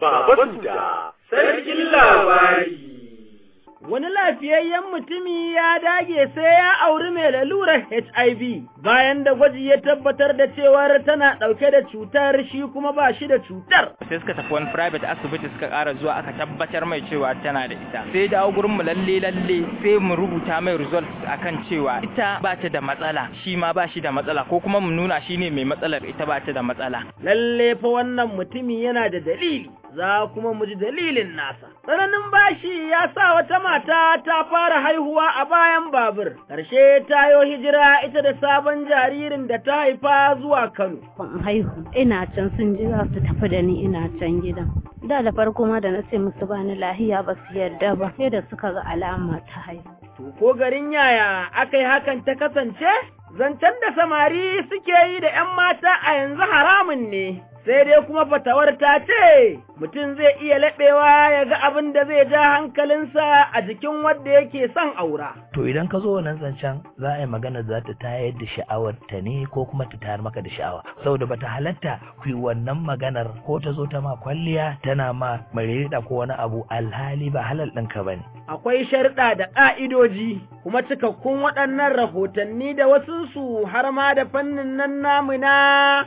Baba Suda, sarkin labari. Wani lafiyayyen mutumi ya dage sai ya auri mai lalurar HIV bayan da gwaji ya tabbatar da cewar tana ɗauke da cutar shi kuma ba shi da cutar. Sai suka tafi wani private asibiti suka ƙara zuwa aka tabbatar mai cewa tana da ita. Sai dawo gurin mu lalle lalle sai mu rubuta mai results akan cewa ita ba ta da matsala shi ma ba shi da matsala ko kuma mu nuna shi ne mai matsalar ita ba ta da matsala. Lalle fa wannan mutumi yana da dalili. za kuma mu ji dalilin nasa. Tsananin bashi ya sa wata mata ta fara haihuwa a bayan babur, ƙarshe ta yo hijira ita da sabon jaririn da ta haifa zuwa Kano. Ban haihu, ina can sun ji za su tafi da ni ina can gidan. Da da farko ma da na ce musu bani lahiya ba su yarda ba, sai da suka ga alama ta haihu. To ko garin yaya aka yi hakan ta kasance? Zancen da samari suke yi da ‘yan mata a yanzu haramun ne, sai dai kuma fatawar ta ce mutum zai iya laɓewa ya ga abin da zai ja hankalinsa a jikin wanda yake son aura. To idan ka zo wannan zancen za a yi magana za ta tayar da sha'awar ta ne ko kuma ta tayar maka da sha'awa. Saboda bata halatta ku yi wannan maganar ko ta zo ta ma kwalliya tana ma marerida ko wani abu alhali ba halal ɗinka ba ne. Akwai sharɗa da ƙa'idoji kuma cikakkun waɗannan rahotanni da wasunsu har ma da fannin nan namu na.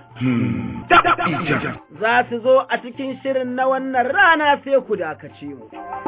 Za su zo a cikin shirin na wannan rana sai ku dakace mu.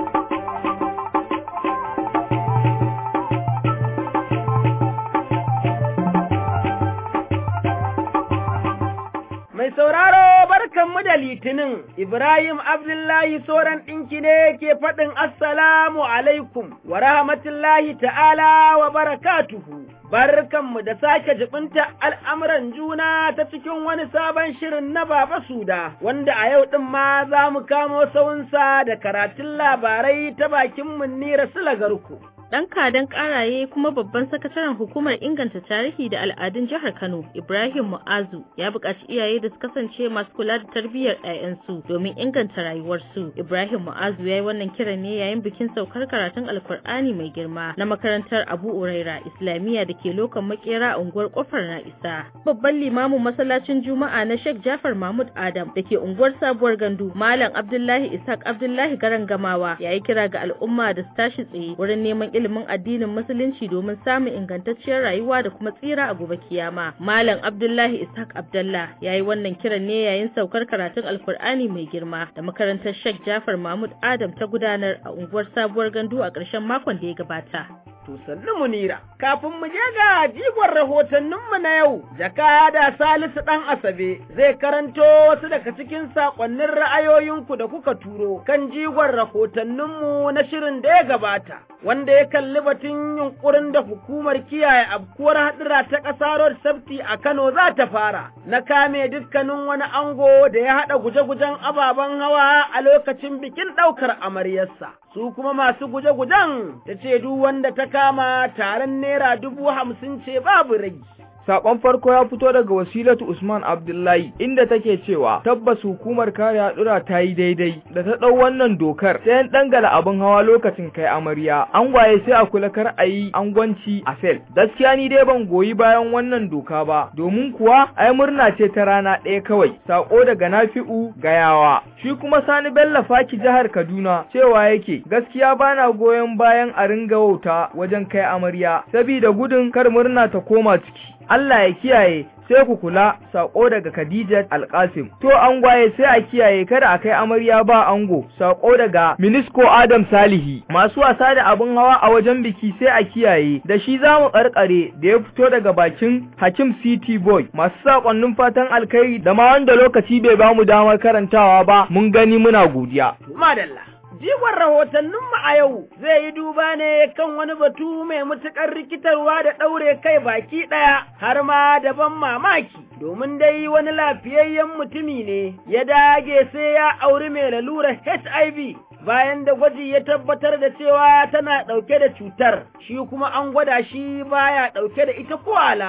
Mai sauraro barkanmu da litinin, Ibrahim Abdullahi Soran ɗinki ne ke faɗin Assalamu alaikum wa rahmatullahi ta'ala wa barakatuhu. Barkanmu da sake jibinta al'amuran juna ta cikin wani sabon shirin na Baba Suda, wanda a yau ɗin ma za mu kamo saunsa da karatun labarai ta bakin Munnira Sulagarku. Ɗan kadan ƙaraye kuma babban sakataren hukumar inganta tarihi da al'adun jihar Kano, Ibrahim Mu'azu, ya buƙaci iyaye da su kasance masu kula da tarbiyyar 'ya'yansu domin inganta rayuwarsu. Ibrahim Mu'azu ya yi wannan kiran ne yayin bikin saukar karatun Alkur'ani mai girma na makarantar Abu Uraira Islamiyya da ke lokan makera a unguwar Kofar na Isa. Babban limamin masallacin Juma'a na Sheikh Jafar Mahmud Adam da ke unguwar Sabuwar Gandu, Malam Abdullahi Ishaq Abdullahi Garan Gamawa, ya yi kira ga al'umma da su tashi tsaye wurin neman ilimin addinin musulunci domin samun ingantacciyar rayuwa da kuma tsira a gobe kiyama. Malam Abdullahi Ishaq Abdullah ya yi wannan kiran ne yayin saukar karatun Alkur'ani mai girma da makarantar Sheikh Jafar Mahmud Adam ta gudanar a unguwar Sabuwar Gandu a ƙarshen makon da ya gabata. To sannu munira, kafin mu je ga jigon rahotanninmu na yau, jakada Salisu ɗan Asabe zai karanto wasu daga cikin saƙonnin ra'ayoyinku da kuka turo kan jigon rahotanninmu na shirin da ya gabata, wanda ya kalli batun yunƙurin da hukumar kiyaye abkuwar haɗura ta ƙasa Road Safety a Kano za ta fara, na kame dukkanin wani ango da ya haɗa guje-gujen ababen hawa a lokacin bikin ɗaukar amaryarsa. Su kuma masu guje-gujen ta ce duk wanda ta kama taron naira dubu hamsin ce babu ragi. Sakon farko ya fito daga wasilatu Usman Abdullahi inda take cewa tabbas hukumar kare hadura ta yi daidai da ta ɗau wannan dokar sai an dangala abin hawa lokacin kai amarya an gwaye sai a kula kar a yi angwanci a sel gaskiya ni dai ban goyi bayan wannan doka ba domin kuwa ai murna ce ta rana ɗaya kawai sako daga Nafi'u gayawa shi kuma Sani Bello Faki jihar Kaduna cewa yake gaskiya bana goyon bayan a ringa wauta wajen kai amarya sabida gudun kar murna ta koma ciki Allah ya kiyaye sai ku kula sako daga Khadija Alkasim to an gwaye sai a kiyaye kada a kai amarya ba ango sako daga Minisko Adam Salihi masu wasa da abin hawa a wajen biki sai a kiyaye da shi zamu karkare da ya fito daga bakin Hakim City Boy masu sakonnin fatan alkhairi da ma wanda lokaci bai bamu damar karantawa ba mun gani muna godiya Madalla Jigon rahotanninmu a yau zai yi duba ne kan wani batu mai matuƙar rikitarwa da ɗaure kai baki ɗaya har ma da ban mamaki, domin dai wani lafiyayyen mutumi ne ya dage sai ya auri mai lalurar HIV bayan da gwaji ya tabbatar da cewa tana ɗauke da cutar, shi kuma an gwada shi baya ɗauke da ita ko alama.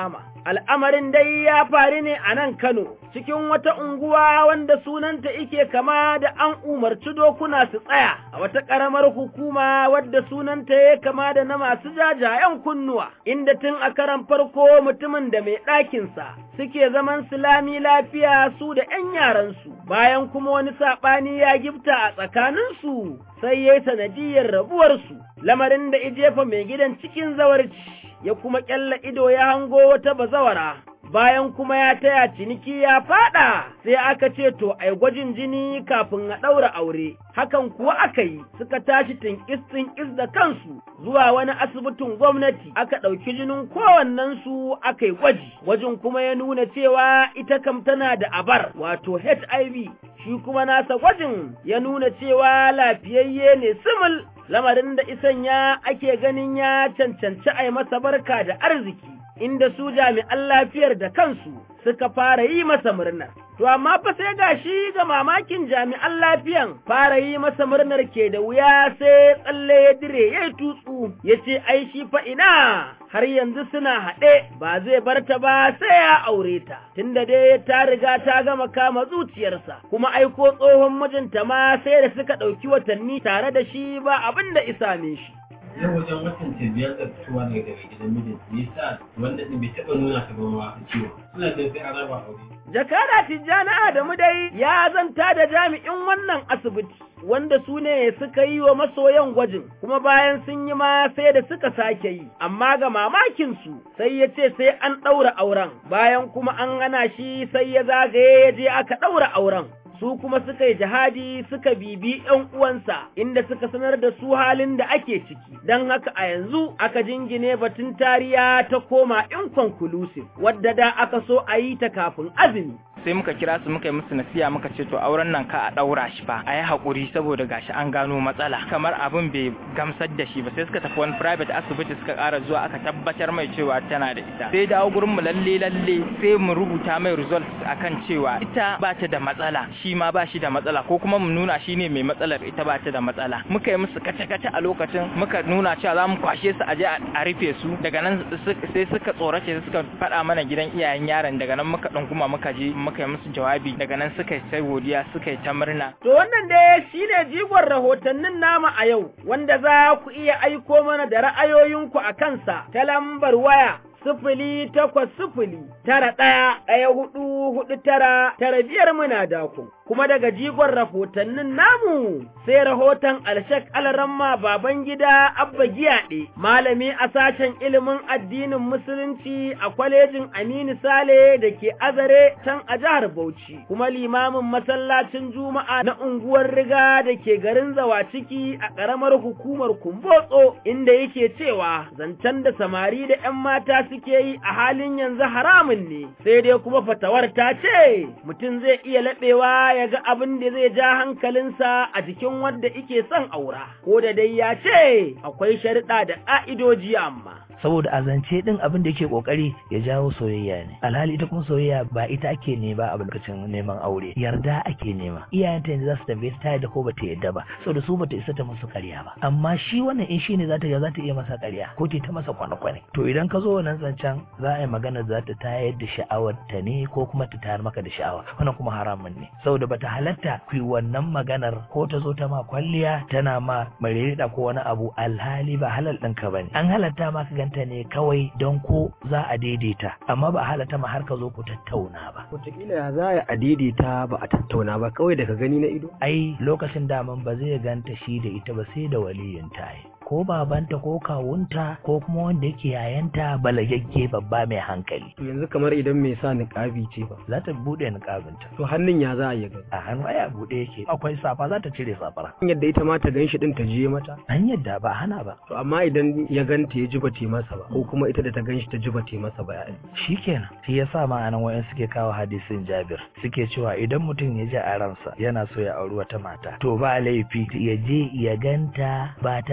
Al'amarin dai ya faru ne a nan Kano, cikin wata unguwa wanda sunanta ike kama da an umarci dokuna su tsaya, a wata ƙaramar hukuma wadda sunanta ya kama da na masu jajayen kunnuwa, inda tun a karan farko mutumin da mai ɗakinsa suke zaman silami lafiya su da ‘yan yaransu, bayan kuma wani saɓani ya gifta a tsakaninsu sai ya yi sanadiyar rabuwarsu, lamarin da ijefa mai gidan cikin zawarci. ya kuma ƙyalla ido ya hango wata bazawara, bayan kuma ya taya ciniki ya faɗa, sai aka ce to ai gwajin jini kafin a ɗaura aure, hakan kuwa aka yi suka tashi tinkis-tinkis da kansu zuwa wani asibitin gwamnati aka ɗauki jinin kowannensu aka yi gwaji, gwajin kuma ya nuna cewa ita kam tana da abar wato HIV, shi kuma nasa gwajin ya nuna cewa lafiyayye ne simil lamarin da isanya ake ganin ya cancanci a yi masa barka da arziki, inda su jami'an lafiyar da kansu suka fara yi masa murnar. To amma fa sai ga shi ga mamakin jami'an lafiyan fara yi masa murnar ke da wuya sai tsalle ya dire ya yi tutsu ya ce ai shi fa ina har yanzu suna haɗe ba zai bar ta ba sai ya aure ta tunda dai ta riga ta gama kama zuciyarsa kuma aiko tsohon mijinta ma sai da suka ɗauki watanni tare da shi ba abin da isa shi. yau wajen watan ta biyar da fitowa daga daga gidan mijin nisa wanda ɗin bai taɓa nuna ta ba ma ciwo suna jin sai an raba aure. Jakada Tijjani Adamu dai ya zanta da jami'in wannan asibiti wanda su ne suka yi wa masoyan gwajin kuma bayan sun yi ma sai da suka sake yi amma ga mamakinsu sai ya ce sai an ɗaura auren bayan kuma an hana shi sai ya zagaye ya je aka ɗaura auren su kuma suka yi jihadi suka bibi ‘yan uwansa inda suka sanar da su halin da ake ciki, don haka a yanzu aka jingine batun tariya ta koma inconclusive wadda da aka so a yi ta kafin azumi. sai muka kira su muka yi musu nasiya muka ce to auren nan ka a daura shi ba a yi haƙuri saboda gashi an gano matsala kamar abin bai gamsar da shi ba sai suka tafi wani private asibiti suka ƙara zuwa aka tabbatar mai cewa tana da ita sai dawo gurin mu lalle lalle sai mu rubuta mai results akan cewa ita ba ta da matsala shi ma ba shi da matsala ko kuma mu nuna shi ne mai matsalar ita ba ta da matsala muka yi musu kace kace a lokacin muka nuna cewa za mu kwashe su a je a rufe su daga nan sai suka tsorace suka faɗa mana gidan iyayen yaron daga nan muka ɗunguma muka je muka yi musu jawabi daga nan suka yi sai godiya suka yi ta murna. To wannan dai shi ne jigon rahotannin nama a yau wanda za ku iya aiko mana da ra'ayoyinku a kansa ta lambar waya sifili takwas sifili tara ɗaya ɗaya hudu hudu tara tara biyar muna dako. Kuma daga jigon rahotannin namu sai rahoton alshak alaramma baban gida abba giyaɗe malami a sashen ilimin addinin musulunci a kwalejin Aminu Sale da ke azare can a jihar Bauchi kuma limamin masallacin Juma'a na unguwar Riga da ke garin Zawa ciki a ƙaramar hukumar Kumbotso inda yake cewa zancen da samari da 'yan mata suke yi a halin yanzu haramun ne, sai dai kuma fatawar ta ce mutum zai iya laɓewa ya ga abin da zai ja hankalinsa a jikin wanda ike son aura, ko da dai ya ce akwai sharuɗa da ƙa'idoji amma. saboda a zance din abin da yake kokari ya jawo soyayya ne alhali ita kuma soyayya ba ita ake nema a lokacin neman aure yarda ake nema iyayenta yanzu za su tambaye ta yadda ko bata yadda ba saboda su bata isa ta musu ƙarya ba amma shi wannan in shine za ta za ta iya masa ƙarya ko ta masa kwane-kwane to idan ka zo wannan zancen za a yi magana za ta tayar da sha'awar ta ne ko kuma ta tayar maka da sha'awa wannan kuma haramun ne saboda bata halatta ku yi wannan maganar ko ta zo ta ma kwalliya tana ma marerida ko wani abu alhali ba halal ɗinka ba ne an halatta ma ka ganta ne kawai don ko za a daidaita amma ba a halatta ma har ka zo ku tattauna ba wataƙila ya za a daidaita ba a tattauna ba kawai daga gani na ido ai lokacin daman ba zai ganta shi da ita ba sai da waliyin ta ko babanta ko kawunta ko kuma wanda yake yayanta balagagge babba mai hankali to yanzu kamar idan mai sa niƙabi ce ba za ta buɗe niƙabinta to hannun ya za a yi gani a hannu aya buɗe yake akwai safa za ta cire safara yadda ita ma ta gan shi din ta je mata an yadda ba hana ba to amma idan ya ganta ya ji ba masa ba ko kuma ita da ta gan shi ta ji ba masa ba ya shikenan shi yasa ma anan wayan suke kawo hadisin Jabir suke cewa idan mutum ya ji a ransa yana so ya auri wata mata to ba laifi ya je ya ganta ba tare da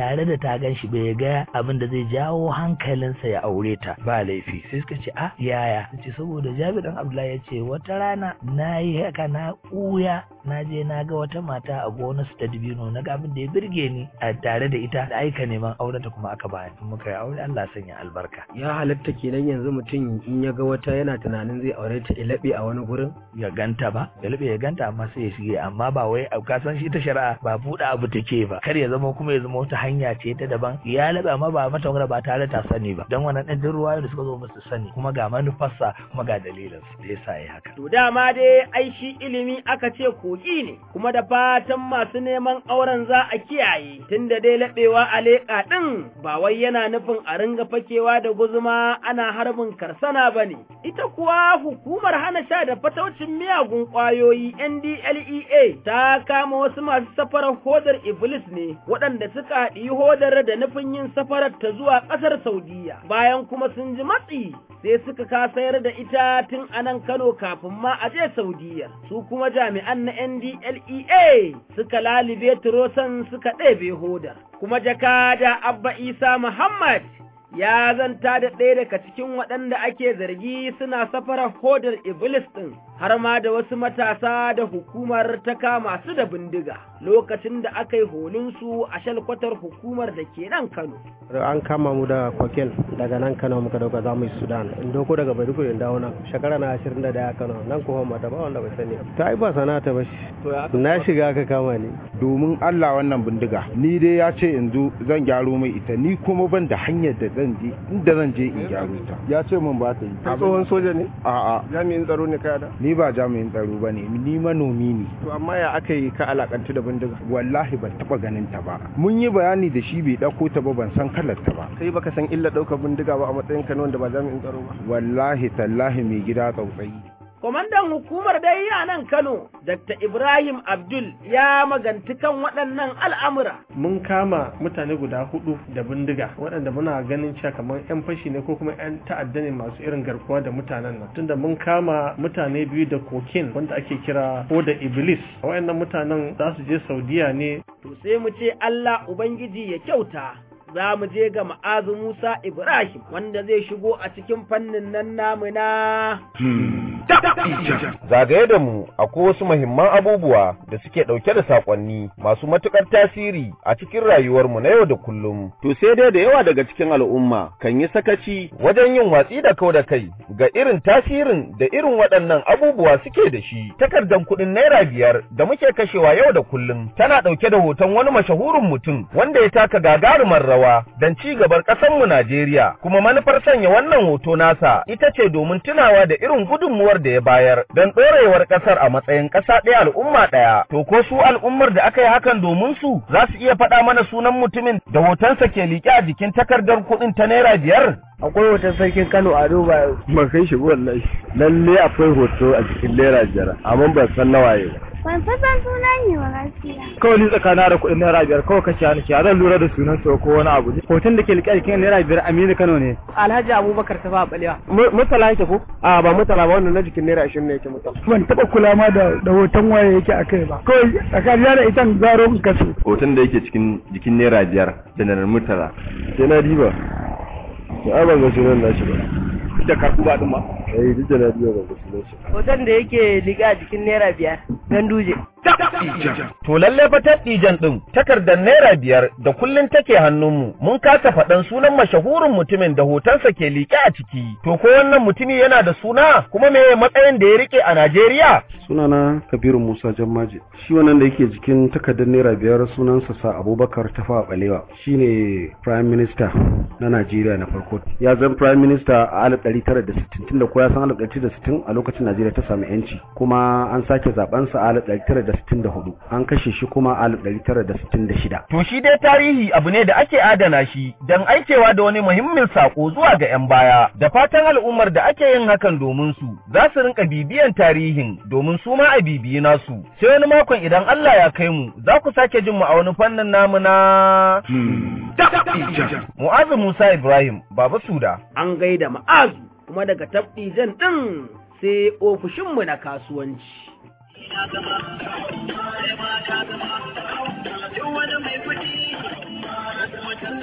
ta gan shi bai ga abin da zai jawo hankalinsa ya aure ta ba laifi sai suka ce a yaya ce saboda Jabir dan Abdullahi ya ce wata rana na yi haka na ɓuya na je na ga wata mata a gonar su ta dibino na ga abin da ya birge ni a tare da ita da aika neman auren ta kuma aka bayan muka yi aure Allah sanya albarka ya halatta kenan yanzu mutum in ya ga wata yana tunanin zai aure ta ilabe a wani gurin ya ganta ba ya labe ya ganta amma sai ya shige amma ba wai ka san shi ta shari'a ba buɗe abu take ba kar ya zama kuma ya zama wata hanya ce ta daban ya labe amma ba mata wani ba tare ta sani ba dan wannan ɗan ruwa da suka zo musu sani kuma ga manufarsa kuma ga dalilin da yasa ya haka To dama dai ai shi ilimi aka ce kogi ne, kuma da fatan masu neman auren za a kiyaye, tunda dai laɓewa a leƙa ɗin ba wai yana nufin a ringa fakewa da guzuma ana harbin karsana ba ne. Ita kuwa hukumar hana sha da fataucin miyagun ƙwayoyi NDLEA ta kama wasu masu safarar hodar Iblis ne, waɗanda suka haɗi hodar da nufin yin safarar ta zuwa ƙasar Saudiya, bayan kuma sun ji matsi sai suka kasayar da ita tun a nan Kano kafin ma a je Saudiya. Su kuma jami'an na NDLEA suka lalibe turosan suka ɗebe hodar. Kuma jakada Abba Isa Muhammad ya zanta da ɗaya daga cikin waɗanda ake zargi suna safarar hodar Iblis ɗin, har ma da wasu matasa da hukumar ta kama su da bindiga lokacin da aka yi holinsu a shalkwatar hukumar da ke nan Kano. An kama mu da koken daga nan Kano muka dauka za mu yi Sudan, in doko daga Maiduguri in dawo nan, shekara na ashirin da daya Kano, nan kuma mata ba wanda bai sani. Ta yi ba sana'a ta bashi, na shiga aka kama ni. Domin Allah wannan bindiga, ni dai ya ce yanzu zan gyaro mai ita, ni kuma ban da hanyar da zan je inda zan je in gyaro ta ya ce min ba ta yi Kai tsohon soja ne? a'a Jami'in tsaro ne kai da? ni ba jami'in tsaro ba ne ni manomi ne To amma ya aka yi ka alakantu da bindiga? wallahi ban taba ganin ta ba mun yi bayani da shi bai dauko ta ba ban san kalar ta ba Kai baka san illa ɗaukar bindiga ba a matsayin ka na wanda ba jami'in tsaro ba. wallahi tallahi mai gida tsautsayi Kwamandan hukumar dai a nan Kano, Dr. Ibrahim Abdul ya maganti kan waɗannan al'amura. mun kama mutane guda hudu da bindiga waɗanda muna ganin cewa kamar 'yan fashi ne ko kuma 'yan ta'adda ne masu irin garkuwa da mutanen nan tunda mun kama mutane biyu da kokin wanda ake kira oda iblis waɗannan mutanen za su je saudiya ne To sai mu ce Allah Ubangiji ya kyauta. Za mu je ga ma'azu Musa Ibrahim wanda zai shigo a cikin fannin nan namu na Zagaye da mu akwai wasu muhimman abubuwa da suke ɗauke da saƙonni masu matuƙar tasiri a cikin rayuwarmu na yau da kullum. To sai dai da yawa daga cikin al'umma kan yi sakaci Wajen yin watsi da kau da kai ga irin tasirin da irin waɗannan abubuwa suke da shi. Takardar kuɗin naira biyar da muke kashewa yau da kullum tana ɗauke da hoton wani mashahurin mutum wanda ya taka gagarumar rawa don ci gabar ƙasarmu Najeriya. Kuma manufar sanya wannan hoto nasa ita ce domin tunawa da irin gudunmuwar da ya bayar don ɗorewar ƙasar a matsayin ƙasa ɗaya al'umma ɗaya. To ko su al'ummar da aka yi hakan domin su za su iya faɗa mana sunan mutumin da hotonsa ke liƙe a jikin takardar kuɗin ta naira biyar? Akwai hoton sarkin Kano a duba. Ban kai shi wallahi. Lalle akwai hoto a cikin naira biyar amma ban san nawaye ba. Ban san sunan ne ba gaskiya. Kawai ni tsakana da kuɗin naira biyar kawai kashe hannu ya zan lura da sunan sa ko wani abu. Hoton da ke liƙe a jikin naira biyar Aminu Kano ne. Alhaji Abubakar ta ba balewa. Mutala yake ko? A ba mutala ba wannan na jikin naira ashirin ne yake mutala. Ban taɓa kula ma da da hoton waye yake a kai ba. Kawai tsakaniya da ita zaro in kaso. Hoton da yake cikin jikin naira biyar janar murtala. Sai na diba. Ya ban ga sunan nashi ba. Da karku ba ɗin ba. Eh duk da na diba ban ga sunan shi. Hoton da yake liga a jikin naira biyar. Ganduje. To lalle fa taɗijan ɗin takardar naira biyar da kullum take hannunmu mun kasa faɗan sunan mashahurin mutumin da hotonsa ke liƙe a ciki. To ko wannan mutumi yana da suna kuma me matsayin da ya rike a Najeriya? Sunana Kabiru Musa Jammaje. Shi wannan da yake jikin takardar naira biyar sunansa sa Abubakar Tafawa Balewa. Shine Prime Minister na Najeriya na farko. Ya zan Prime Minister a 1960 tunda ko ya san 1960 a lokacin Najeriya ta samu yanci. Kuma an sake zaben sa a 1964 an kashe shi kuma a 1966 To shi dai tarihi abu ne da ake adana shi don aikewa da wani muhimmin sako zuwa ga 'yan baya da fatan al'ummar da ake yin hakan domin su za su rinka bibiyan tarihin domin su ma a bibiyi nasu sai wani makon idan Allah ya kai mu za ku sake jin mu a wani fannin namu na Mu'azu Musa Ibrahim Baba Suda an gaida ma'azu kuma daga tabdijan ɗin sai ofishinmu na kasuwanci.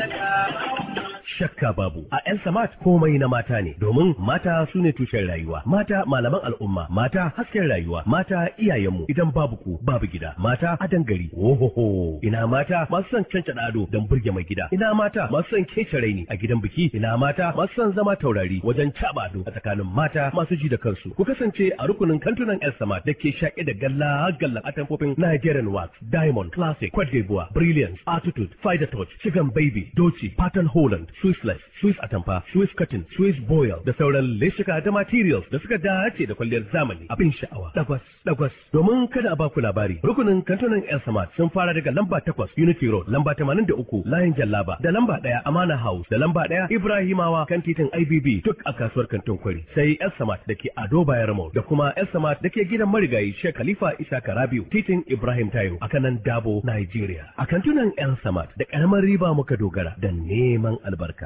Shakka babu a El Samat komai na mata ne domin mata su ne tushen rayuwa mata malaman al'umma mata hasken rayuwa mata iyayenmu idan babu ku babu gida mata adan gari ohoho ina mata masu son cancada ado don burge mai gida ina mata masu son kece raini a gidan biki ina mata masu son zama taurari wajen caba ado a tsakanin mata masu ji da kansu ku kasance a rukunin kantunan El Samat da ke shaƙe da galla gallan atamfofin Nigerian Wax Diamond Classic Cote d'Ivoire Brilliance Attitude Fider Touch Chicken Baby Doci Pattern Holland Swissless Swiss Atamfa Swiss Cotton Swiss Boil da sauran leshika da materials da suka dace da kwalliyar zamani abin sha'awa dagwas dagwas domin kada a baku labari rukunin kantunan El Samad sun fara daga lamba 8 Unity Road lamba 83 Layin Jallaba da lamba 1 Amana House da lamba 1 Ibrahimawa kan titin IBB duk a kasuwar kantin kwari sai El Samad da ke Ado Bayar Mall da kuma El Samad da ke gidan marigayi Sheikh Khalifa Isa Karabiu titin Ibrahim Tayo a kanan Dabo Nigeria a kantunan El Samad da karamar riba muka dogara da neman albarka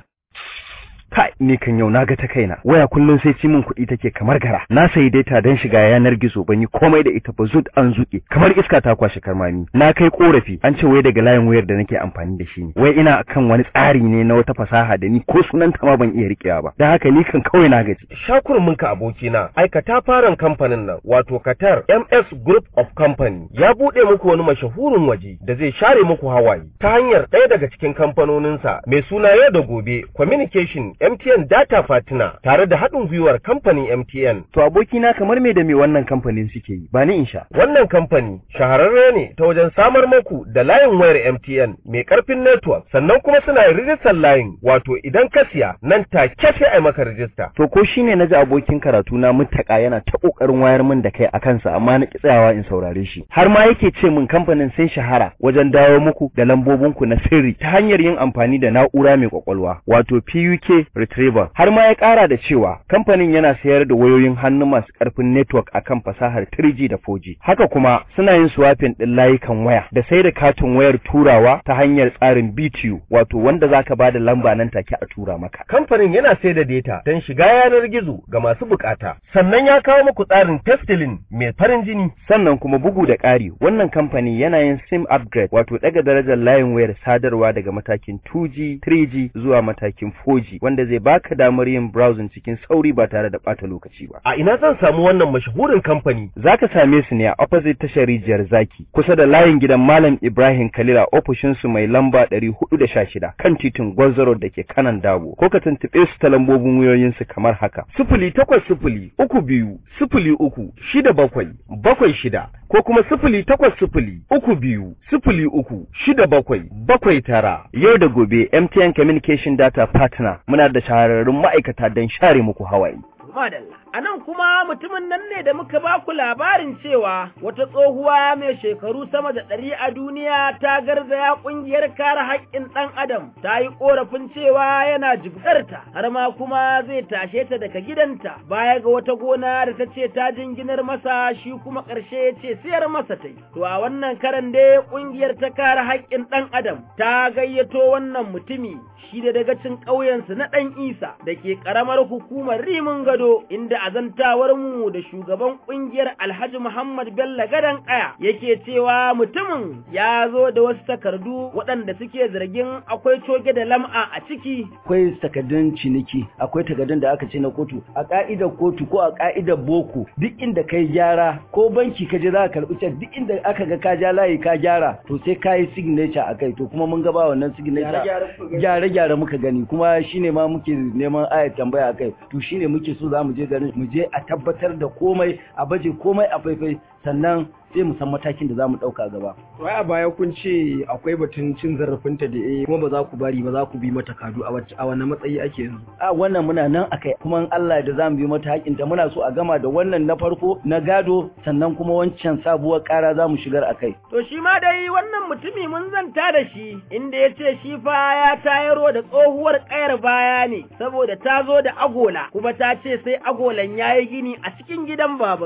kai ni kan yau naga ta kaina waya kullum sai ci min kuɗi take kamar gara na sayi data don shiga yanar gizo ban yi komai da ita ba zut an zuke kamar iska ta kwashe karmami na kai korafi an ce wai daga layin wayar da nake amfani da shi ne wai ina kan wani tsari ne na wata fasaha da ni ko sunan ta ma ban iya rikewa ba dan haka ni kan kawai na gaji shakurumin ka abokina aikata faran kamfanin nan wato Qatar MS Group of Company ya bude muku wani mashahurin waje da zai share muku hawaye ta hanyar ɗaya daga cikin kamfanoninsa mai suna yau da gobe communication MTN Data Fatina tare da haɗin gwiwar kamfanin MTN. to abokina kamar me da me wannan kamfanin suke yi ba ni in sha Wannan kamfani shahararre ne ta wajen samar muku da layin wayar MTN mai ƙarfin network sannan kuma suna yin rijistar layin wato idan ka siya nan take sai a maka rijista. to ko shine naji abokin karatu na mutaka yana ta kokarin wayar min da kai a kansa amma na ki tsayawa in saurare shi har ma yake ce min kamfanin sun shahara wajen dawo muku da lambobinku na sirri ta hanyar yin amfani da na'ura mai kwakwalwa wato PUK retriever har ma ya kara da cewa kamfanin yana sayar da wayoyin hannu masu karfin network akan fasahar 3G da 4G haka kuma suna yin swapping din layukan waya da sai da katin wayar turawa ta hanyar tsarin BTU wato wanda zaka bada lamba nan take a tura maka Kamfanin yana sai da data don shiga yanar gizo ga masu bukata. Sannan ya kawo muku tsarin testilin mai farin jini. sannan kuma bugu da ƙari wannan kamfani yana yin sim upgrade wato daga darajar layin wayar sadarwa daga matakin 2G 3G zuwa matakin 4G wanda zai baka damar yin browsing cikin sauri ba tare da ɓata lokaci ba A ina zan samu wannan mashahurin kamfani? zaka same su ne a opposite tashar rijiyar zaki kusa da layin gidan malam Ibrahim Kalila ofishin su mai lamba 416 kan titin Gwanzaro da ke kanan Dabo ko ka tuntuɓe su ta lambobin wayoyin su kamar haka Sifili takwas sifili uku biyu sifili uku shida bakwai bakwai shida ko kuma sifili takwas sifili uku biyu sifili uku shida bakwai bakwai tara. yau da gobe MTN Communication Data Partner muna da shahararrun ma'aikata don share muku hawaye Madalla. A nan kuma mutumin nan ne da muka ba ku labarin cewa wata tsohuwa mai shekaru sama da ɗari a duniya ta garzaya ƙungiyar kare haƙƙin ɗan adam ta yi ƙorafin cewa yana jibgarta har ma kuma zai tashe ta daga gidanta baya ga wata gona da ta ce ta jinginar masa shi kuma ƙarshe ya ce siyar masa ta yi. To a wannan karan dai ƙungiyar ta kare haƙƙin ɗan adam ta gayyato wannan mutumi shi da dagacin ƙauyensu na ɗan isa da ke ƙaramar hukumar rimin gado inda azantawar mu da shugaban ƙungiyar alhaji muhammad bello gadon ƙaya yake cewa mutumin ya zo da wasu takardu waɗanda suke zargin akwai coge da lam'a a ciki akwai takardun ciniki akwai takardun da aka ce na kotu a ka'idar kotu ko a ka'idar boko duk inda kai gyara ko banki ka je za ka karɓi cek duk inda aka ga ka ja layi ka gyara to sai ka yi signature a kai to kuma mun ga ba wannan signature gyare gyare muka gani kuma shine ma muke neman ayat tambaya a kai to shine muke so za mu je garin mu je a tabbatar da komai a baje komai a faifai sannan sai mu san matakin da za mu ɗauka gaba. Wai a baya kun ce akwai batun cin zarafinta da eh kuma ba za ku bari ba za ku bi mata kadu a wacce a wannan matsayi ake yanzu. A wannan muna nan akai kuma in Allah da za mu bi mata hakinta muna so a gama da wannan na farko na gado sannan kuma wancan sabuwar ƙara za mu shigar akai. To shi ma dai wannan mutumi mun zanta da shi inda ya ce shi fa ya tayaro da tsohuwar ƙayar baya ne saboda ta zo da agola kuma ta ce sai agolan ya yi gini a cikin gidan babansu.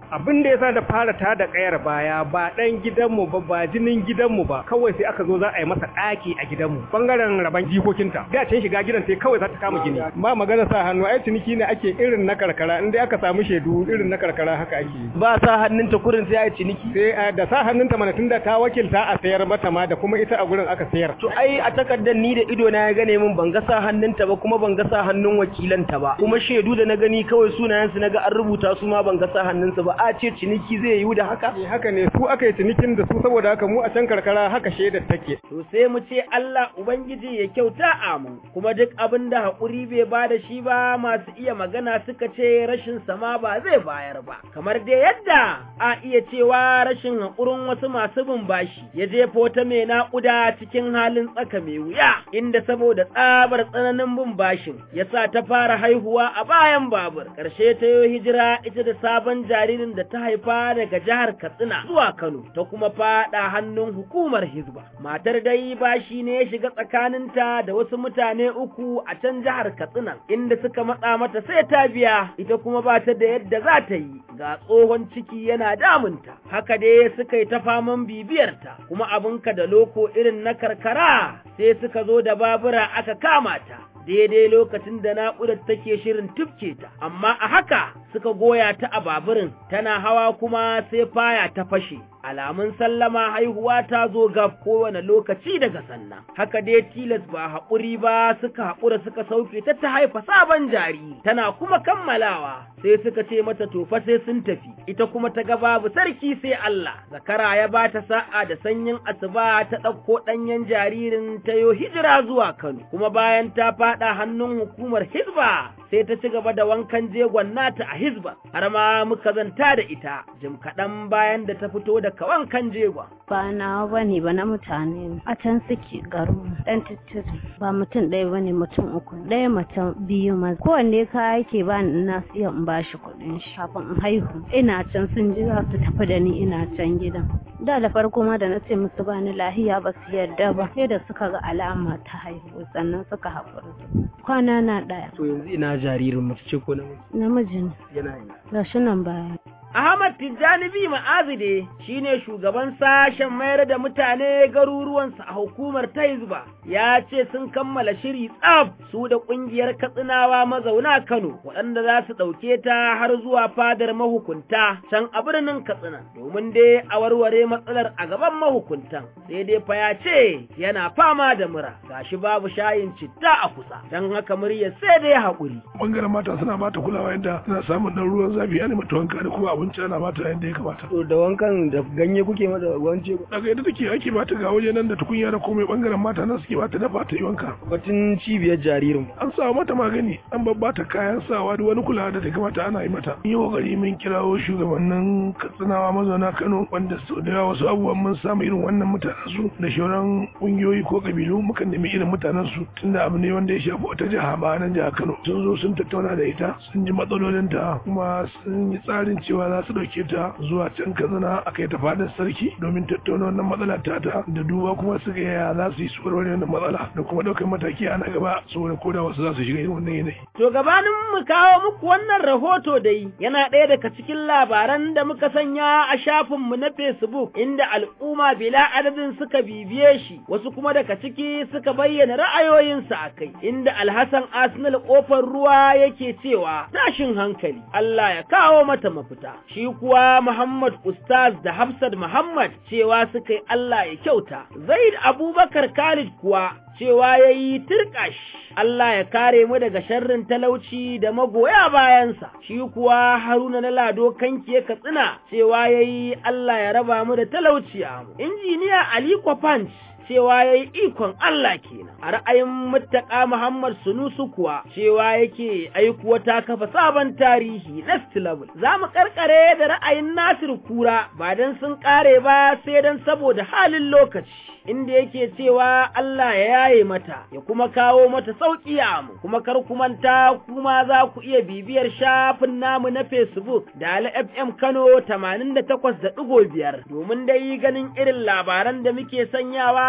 abin da yasa da fara ta da kayar baya ba dan gidanmu ba ba jinin gidanmu ba kawai sai aka zo za a yi masa ɗaki a gidanmu bangaren raban jikokinta da can shiga gidan sai kawai za ta kama gini ba magana sa hannu ai ciniki ne ake irin na karkara in dai aka samu shaidu irin na karkara haka ake ba sa hannunta kurin sai ai ciniki sai da sa hannunta mana tunda ta wakilta a sayar mata ma da kuma ita a gurin aka sayar to ai a takardar ni da ido na ya gane min ban ga sa hannunta ba kuma ban ga sa hannun wakilanta ba kuma shaidu da na gani kawai sunayensu na ga an rubuta su ma ban ga sa hannunsu ba a ce ciniki zai yiwu da haka haka ne su aka yi cinikin da su saboda haka mu a can karkara haka shaidar take to sai mu ce Allah ubangiji ya kyauta a mu kuma duk abin da haƙuri bai ba da shi ba masu iya magana suka ce rashin sama ba zai bayar ba kamar dai yadda a iya cewa rashin haƙurin wasu masu bin bashi ya jefo ta mai naƙuda cikin halin tsaka mai wuya inda saboda tsabar tsananin bin bashin ya sa ta fara haihuwa a bayan babur ƙarshe ta yi hijira ita da sabon jaririn da ta haifa daga jihar Katsina zuwa Kano ta kuma faɗa hannun hukumar Hizba matar dai bashi ne ya shiga tsakaninta da wasu mutane uku a can jihar Katsina inda suka matsa mata sai ta biya ita kuma ba ta da yadda za ta yi ga tsohon ciki yana damunta haka dai suka yi ta faman bibiyarta kuma abinka da loko irin na karkara sai suka zo da babura aka kama ta daidai lokacin da naƙudar take shirin tufke ta, amma a haka suka goya ta a baburin tana hawa kuma sai faya ta fashe. Alamun sallama haihuwa ta zo ga kowane lokaci daga sannan. Haka dai tilas ba haƙuri ba suka haƙura suka sauke ta ta haifa sabon jariri, tana kuma kammalawa sai suka ce mata tofa sai sun tafi, ita kuma ta ga babu sarki sai Allah. Zakara ya ba ta sa'a da sanyin asuba ta ɗauko ɗanyen jaririn ta yo hijira zuwa Kano, kuma bayan ta faɗa hannun hukumar Hizba sai ta ci gaba da wankan jegon nata a Hizba, har ma muka zanta da ita, jim kaɗan bayan da ta fito da wankan jegon. Ba na bane ba na mutane a can suke garu ɗan tattiri ba mutum ɗaya bane mutum uku ɗaya mutum biyu maza kowanne kaya yake ba ni ina siya in ba shi kuɗin shi kafin in haihu ina can sun ji za su tafi da ni ina can gidan. Da da farko ma da na ce musu ba ni lahiya ba su yarda ba sai da suka ga alama ta haihu sannan suka haƙura. Kwana na ɗaya. To yanzu ina jaririn mace ce ko namiji? Namiji ne. Yana yi. Gashi nan baya. Ahmad Tijjani bi ma'azide shine shugaban sashen mayar da mutane garuruwansa a hukumar ta Hizba ya ce sun kammala shiri tsaf su da kungiyar Katsinawa mazauna Kano waɗanda za su ɗauke ta har zuwa fadar mahukunta can a birnin Katsina domin dai a warware matsalar a gaban mahukuntan sai dai fa ya ce yana fama da mura gashi babu shayin citta a kusa don haka murya sai dai haƙuri. Bangaren mata suna bata kulawa yadda suna samun ɗan ruwan zafi ya mata wanka da kuma abinci ana bata yadda ya kamata. To da wankan da ganye kuke mata wance Daga yadda take ake bata ga waje nan da tukunya da komai bangaren mata nan suke bata dafa ta yi wanka. Batun cibiyar jaririn. An sa mata magani an babbata kayan sawa da wani kulawa da ta kamata ana yi mata. Yi kokari mun kirawo shugabannin Katsinawa mazauna Kano wanda sau da yawa wasu abubuwan mun samu irin wannan mutanen su da shauran kungiyoyi ko kabilu mukan nemi irin mutanen su tunda abu ne wanda ya shafi wata jiha ba nan jiha Kano. Sun zo sun tattauna da ita sun ji matsalolinta kuma sun yi tsarin cewa za su ɗauke ta zuwa can Katsina a kai ta fadar sarki domin tattauna wannan matsala ta ta da duba kuma su ga yaya za su yi su warware wannan matsala da kuma ɗaukar mataki a na gaba saboda koda wasu za su shiga irin wannan yanayi. To gabanin mu kawo muku wannan rahoto dai yana ɗaya daga cikin labaran da muka sanya a shafinmu na Facebook inda al'umma bila adadin suka bibiye shi wasu kuma daga ciki suka bayyana ra'ayoyinsu a kai inda Alhassan Arsenal kofar ruwa yake cewa tashin hankali Allah ya kawo mata mafita shi kuwa Muhammad Ustaz da Hafsat Muhammad cewa suka yi Allah ya kyauta Zaid Abubakar Khalid kuwa cewa ya yi turƙash Allah ya kare mu daga sharrin talauci da magoya bayansa, shi kuwa Haruna na Lado kanki ya katsina cewa ya yi Allah ya raba mu da talauci a mu. Injiniya Aliko Punch cewa ya yi ikon Allah kenan. A ra'ayin muttaka Muhammad Sunusu kuwa cewa yake aikuwa ta kafa sabon tarihi next level. Za mu karkare da ra'ayin Nasir Kura ba don sun kare ba sai don saboda halin lokaci. Inda yake cewa Allah ya yaye mata ya kuma kawo mata sauƙi a mu kuma kar ku manta kuma za ku iya bibiyar shafin namu na Facebook da Ali FM Kano 88.5 domin dai ganin irin labaran da muke sanyawa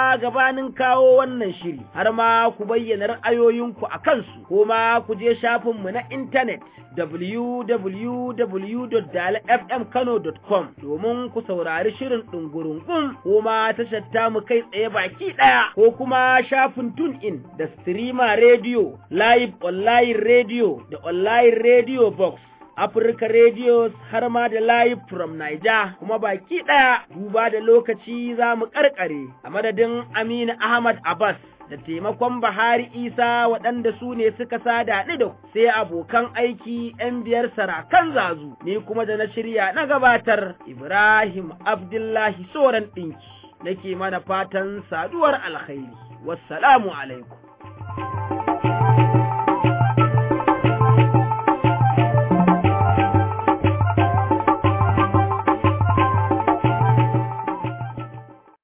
amma gabanin kawo wannan shiri har ma ku bayyana ra'ayoyinku a kansu ko ma ku je shafinmu na intanet www.dalfmkano.com domin ku saurari shirin ɗungurungun ko ma tashar mu kai tsaye baki ɗaya ko kuma shafin tune in da streamer radio live online radio da online radio box Africa Radios har ma da live from Niger kuma baki ɗaya duba da lokaci za mu ƙarƙare a madadin Aminu Ahmad Abbas da taimakon Bahari Isa waɗanda su ne suka sada ni da sai abokan aiki ‘yan biyar sarakan zazu ni kuma da na shirya na gabatar Ibrahim Abdullahi Soran ɗinki nake mana fatan saduwar alkhairi wassalamu alaikum